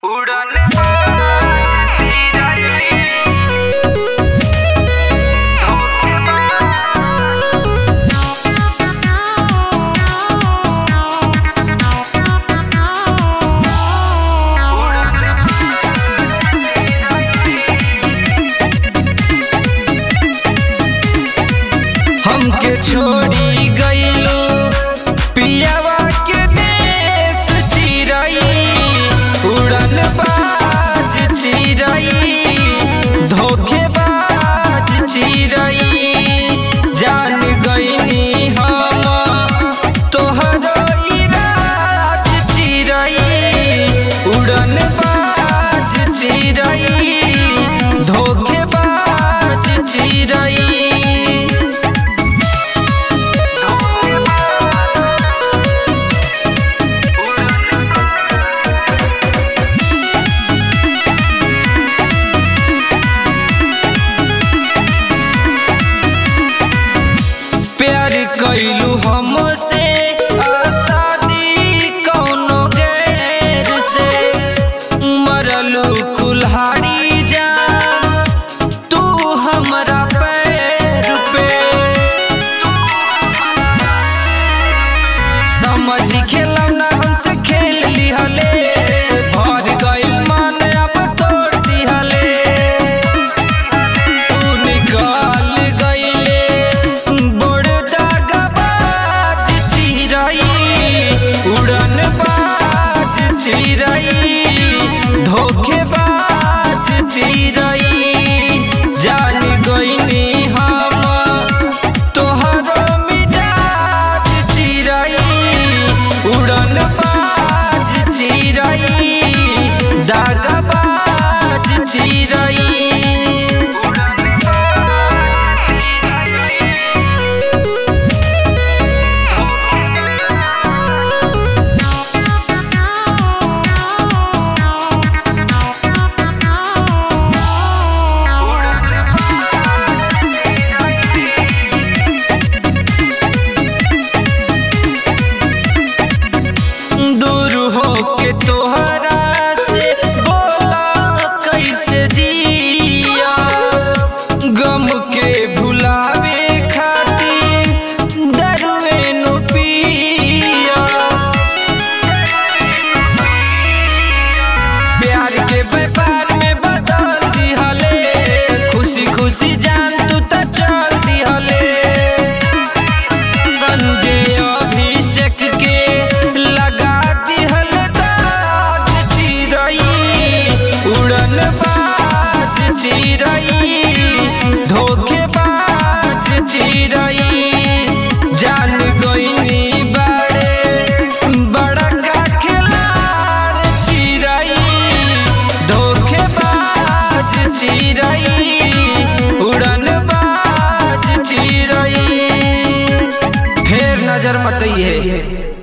उड़न बाजी रही हमके छोड़ी गईलू पियावा के देश चिरई उड़न बाज चिरई धोखेबाज चिरई जान गईनी हम तोहरो इराज चिरई उड़न बाज चिरई धोखेबाज चिरई प्यार कैलू हमसे आसादी कौनो गैर से मरलू कुल्हाड़ी जा तू हमरा पैर पे समझ खेलम ना हमसे खेल लिहले भर गइल मन अब तोड़ दिहले तू निकाल गइले बड़ दागबाज चिरई उड़न बाज चिरई धोखेबाज चिरई जान गइनी हम तोहरो मिजाज चिरई उड़न बाज चिरई दागबाज चिरई दूर हो के तोहरा से बोला कैसे जिया गम के भुलावे खातिर दरुए नो पिया प्यार के व्यापार में बदल दिहले खुशी खुशी जान तू त चल दिहले संजय अभिषेक के लगा दिहल दाग चिरई उड़न बाज चिरई धोखेबाज चिरई जान गईनी बाड़े बड़ा का खिलाड़ चिरई धोखेबाज चिरई उड़न बाज चिरई फेर नजर मत है